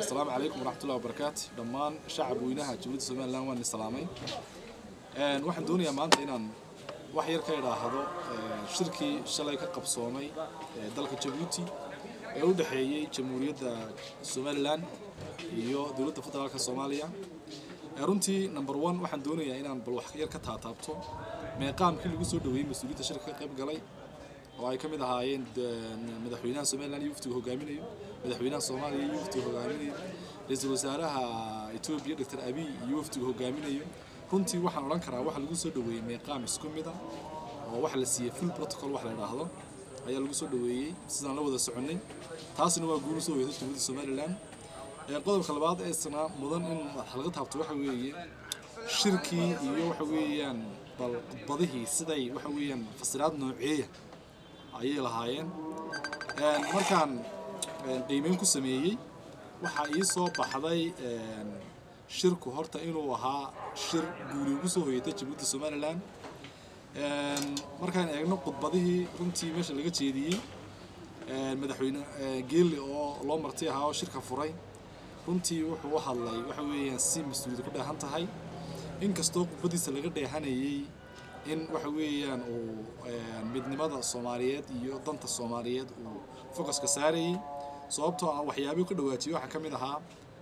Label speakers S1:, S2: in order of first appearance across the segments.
S1: asalaamu calaykum waraxmatullahi wabarakaatu dhammaan shacab weynaha jamhuuriyadda somalilan waan islaamay waxaan doonayaa maanta inaan wax yar ka idhaahdo shirkii shalay ka qabsoomay dalka jabuuti ee u dhexeeyey jamhuuriyadda somalilan iyo dowladda federaalka soomaaliya runtii number one waxaan doonayaa inaan bal wax yar ka taataabto meeqaamkii lagu soo dhaweeyey mas-uuliyadda shirka ka qayb galay oo ay ka mid ahaayeen madaxweynaha somalilan iyo waftiga hogaaminayo madaxweynaha soomaaliya iyo waftiga hogaaminayo ra-iisul wasaaraha etoobiya doctor abiy iyo waftiga hogaaminayo runtii waxaan odhan karaa waxa lagu soo dhaweeyey meeqaam isku mid ah oo waxa la siiyey full protocol wax la idhaahdo ayaa lagu soo dhaweeyey sidaan la wada soconnay taasina waa guul usoo weyday jamhuuriyadda somalilan qodobka labaad ee isna mudan in wax laga taabto waxa weeye shirkii iyo waxa weeyaan bal khudbadihii siday waxa weeyaan fasiraad nooceeya ayay lahaayeen markaan qiimeyn ku sameeyey waxaa ii soo baxday shirku horta inuu ahaa shir guuli ugu soo hoyatay jamhuuriyadda somalilan markaan eegno khudbadihii runtii meesha laga jeediyey madaxweyne geeli oo loo marti ahaa oo shirka furay runtii wuxuu u hadlay waxa weeyaan si mas-uuliyad ku dheehan tahay inkastoo khudbadiisa laga dheehanayey in waxa weeyaan uu midnimada soomaaliyeed iyo danta soomaaliyeed uu focuska saarayey sababtoo ah waxyaabihii ka dhawaajiyey waxaa ka mid ahaa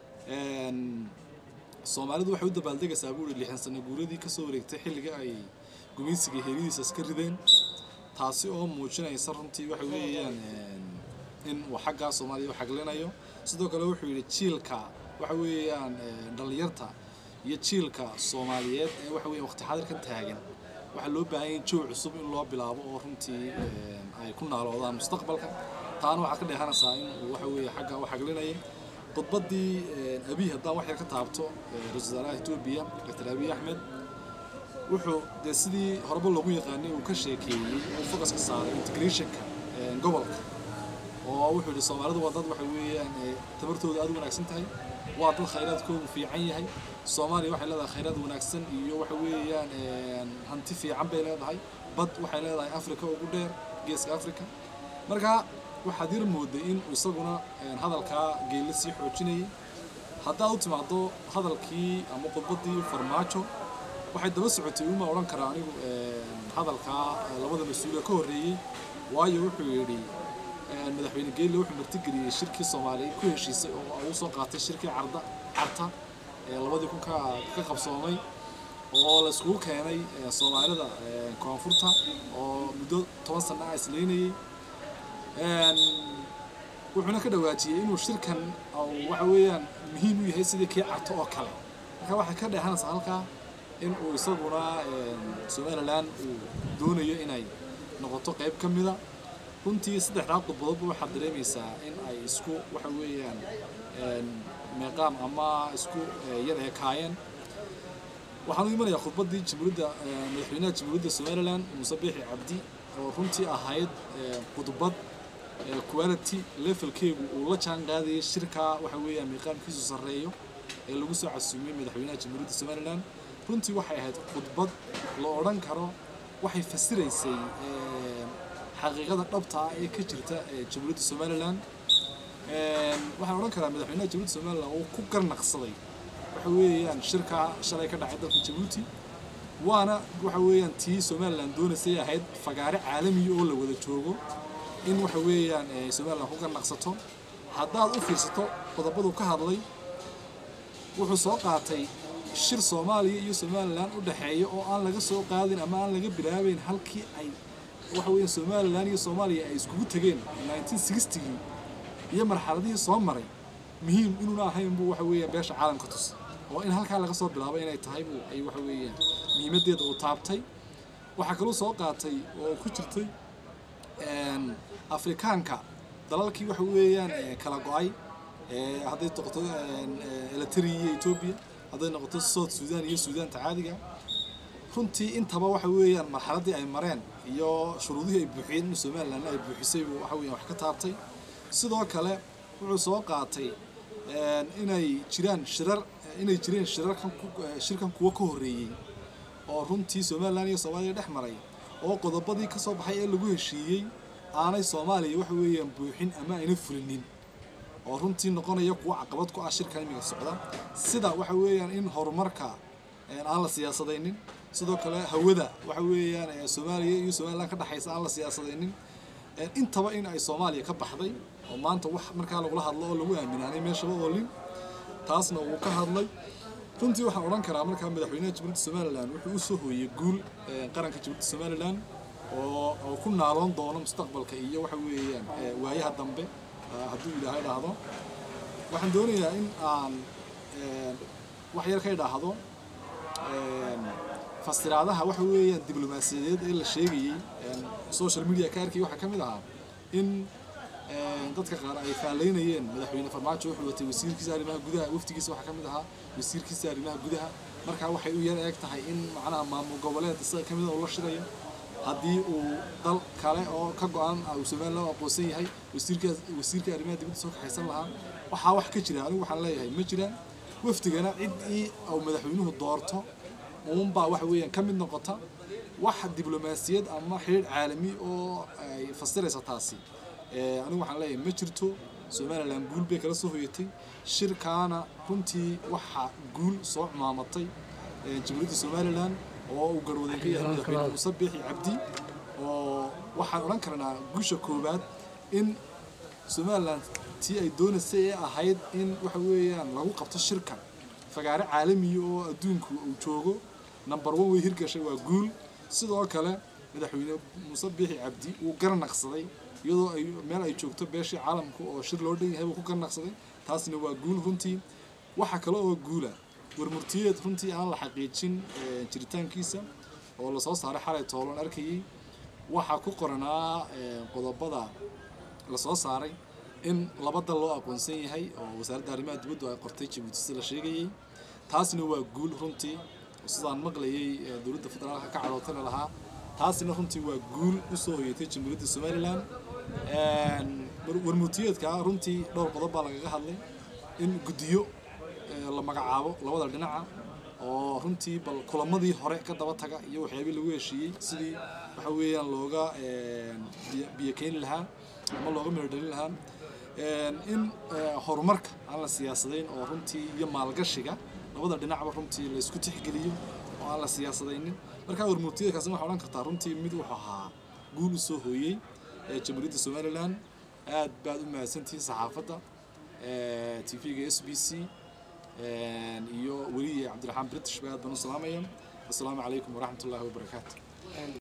S1: soomaalidu waxay u dabaaldegaysaa buuri lixdan sano guuradii kasoo wareegtay xilliga ay gumaysiga heeridiisa iska rideen taasi oo muujinaysa runtii waxa weeyaan in uu xaggaa soomaaliya u xaglinayo sidoo kale wuxuu yidhi jiilka waxa weeyaan dhallinyarta iyo jiilka soomaaliyeed ee waxa weeyaan waqti xadirkan taagan waxaa loo baahan yahay joog cusub in loo bilaabo oo runtii ay ku naaloodaan mustaqbalka taana waxaa ka dheehanaysaa in uu waxa weeye xagga u xaglinayay khudbaddii abiy haddaan wax yar ka taabto ra-iisul wasaaraha etoobiya doctor abiy axmed wuxuu dee sidii horeba loogu yaqaanay uu ka sheekeeyey uu focuska saaray integrationka gobolka oo wuxuu yidhi soomaalidu waa dad waxa weeyaan tabartooda aad u wanaagsan tahay waa dad khayraadkoodu fiican yahay soomaaliya waxay leedahay khayraad wanaagsan iyo waxa weeyaan hanti fiican bay leedahay bad waxay leedahay africa ugu dheer geeska africa marka waxaad yar mooday in isaguna hadalkaa geelle sii xoojinayay haddaad u timaado hadalkii ama khudbaddii farmaajo waxay daba socotay uma odhan karaa anigu hadalkaa labada mas-uula ka horreeyey waayo wuxuu yidhi madaxweyne geelle wuxuu martigeliyey shirkii soomaaliya ku heshiisay oo uu soo qaatay shirkii carda carta ee labadii kun ka ka qabsoomay oo la iskugu keenay soomaalida koonfurta oo muddo toban sana ah isleynayey wuxuuna ka dhawaajiyey inuu shirkan waxa weeyaan muhiim u yahay sidii kii carto oo kale marka waxay ka dheehanaysaa halkaa in uu isaguna somalilan uu doonayo inay noqoto qayb ka mida runtii saddexdaa khudbadoodba waxaad dareemaysaa in ay isku waxa weeyaan meeqaam ama isku yar ekaayeen waxaan u imanayaa khudbaddii jamhuuriyadda madaxweynaha jamhuuriyadda somalilan muuse biixi cabdi oo runtii ahayd khudbad quality levelkeegu uu la jaan qaadayay shirkaa waxa weeyaan meeqaamkiisu sarreeyo ee lagu soo casuumiyey madaxweynaha jamhuuriyadda somalilan runtii waxay ahayd khudbad la odhan karo waxay fasiraysay xaqiiqada dhabta ah ee ka jirta jamhuuriyadda somalilan waxaan odhan karaa madaxweynaha jamhuuriyadda somalilan uu ku garnaqsaday waxa weeyaan shirkaa shalay ka dhacay dalka jabuuti waana waxa weeyaan tii somalilan doonaysay ahayd fagaare caalamiya oo la wada joogo in waxa weeyaan somalilan ku garnaqsato haddaad u fiirsato qodobadu ka hadlay wuxuu soo qaatay shir soomaaliya iyo somalilan u dhexeeya oo aan laga soo qaadin ama aan laga bilaabeyn halkii ay waxa weeyaan somalilan iyo soomaaliya ay iskugu tegeen 1960gii iyo marxaladihii soo maray muhiim inuuna ahayn buu waxa weeyaan beesha caalamka tus oo in halkaa laga soo bilaabo inay tahay buu ay waxa weeyaan muhiimaddeeda uu taabtay waxaa kaloo soo qaatay oo ku jirtay afrikaanka dalalkii waxa weeyaan kala go-ay hadday noqoto eritrea iyo etoobiya hadday noqoto south sudan iyo suudaanta caadiga runtii intaba waxa weeyaan marxaladdii ay mareen iyo shuruudihii ay buuxiyeen in somalilan ay buuxisay buu waxa weeyaan wax ka taabtay sidoo kale wuxuu soo qaatay inay jiraan shirar inay jireen shirarkan shirkan kuwo ka horreeyey oo runtii somalilan iyo soomaaliya dhex maray oo qodobadii ka soo baxay ee lagu heshiiyey aanay soomaaliya waxa weeyaan buuxin ama ayna fulinin oo runtii noqonaya kuwa caqabad ku ah shirkan imiga socda sida waxa weeyaan in horumarka aan la siyaasadaynin sidoo kale hawada waxa weeyaan soomaaliya iyo somaliland ka dhexaysa aan la siyaasadaynin intaba in ay soomaaliya ka baxday oo maanta wax markaa lagula hadlo oo lagu aaminaanay meeshaba oolin taasna wuu ka hadlay runtii waxaan odhan karaa markaa madaxweynaha jamhuuriyadda somalilan wuxuu u soo hooyey guul qaranka jamhuuriyadda somalilan oo oo ku naaloon doono mustaqbalka iyo waxa weeyaan waayaha dambe hadduu ilaahay dhaahdo waxaan doonayaa in aan wax yar ka idhaahdo fasiraadaha waxa weeyaan diblomaasiyadeed ee la sheegayey social media ka arkay waxaa ka mid ahaa in dadka qaar ay faalaynayeen madaxweyne farmaajo wuxuu watay wasiirkiisa arrimaha gudaha waftigiisa waxaa ka mid ahaa wasiirkiisa arrimaha gudaha markaa waxay u yar eeg tahay in macnaha maamul goboleed isaga ka mid uu la shirayo haddii uu dal kale oo ka go-an uu somaliland aqoonsan yahay wasiirkaas wasiirka arrimaha dibadda soo kaxaysan lahaa waxaa wax ka jira anigu waxaan leeyahay ma jiraan wafdigana ciddii uu madaxweynuhu doorto uunbaa waxa weeyaan ka mid noqota wax diblomaasiyad ama xiriir caalami oo ay fasiraysa taasi anigu waxaan leeyahay ma jirto somaliland guul bay kala soo hoyatay shirkaana runtii waxaa guul soo cumaamatay jamhuuriyadda somaliland oo uu garwadeen ka yahay madaxweyne muuse biixi cabdi oo waxaan odhan karnaa guusha koowaad in somaliland tii ay doonaysay ee ahayd in waxa weeyaan lagu qabto shirkan fagaare caalamiya oo adduunku uu joogo number one way hirgashay waa guul sidoo kale madaxweyne muuse biixi cabdi wuu garanaqsaday iyadoo ay meel ay joogto beeshii caalamku oo shir loo dhan yahay buu ku garanaqsaday taasna waa guul runtii waxa kale oo guula warmurtiyeed runtii aan la xaqiijin jiritaankiisa oo lasoo saaray xalay toolan arkayay waxaa ku qoranaa qodobada lasoo saaray in laba dal loo aqoonsan yahay oo wasaaradda arrimaha dibaddu ay qortay jabuuti sida la sheegayay taasna waa guul runtii sidaan maqlayay dowladda federaalka ka cadootana lahaa taasina runtii waa guul u soo hoyatay jamhuuriyadda somaliland warmurtiyeedka runtii dhowr qodob baa lagaga hadlay in guddiyo la magacaabo labada dhinaca oo runtii bal kulamadii hore ka daba taga iyo waxyaabihii lagu heshiiyey sidii waxa weeyaan looga biyo keeni lahaa ama looga meerdhalin lahaa in horumarka aan la siyaasadayn oo runtii iyo maalgashiga labada dhinacba runtii la isku tixgeliyo oo aan la siyaasadaynin markaa warmurtiyeedkaasi waxaa odhan kartaa runtii mid wuxuu ahaa guul u soo hooyey jamhuuriyadda somaliland aad baad u mahadsantihiin saxaafadda t v-ga s b c iyo weliye cabdiraxmaan british ba aad baan u salaamaya assalaamu calaykum waraxmat ullahi wabarakaatu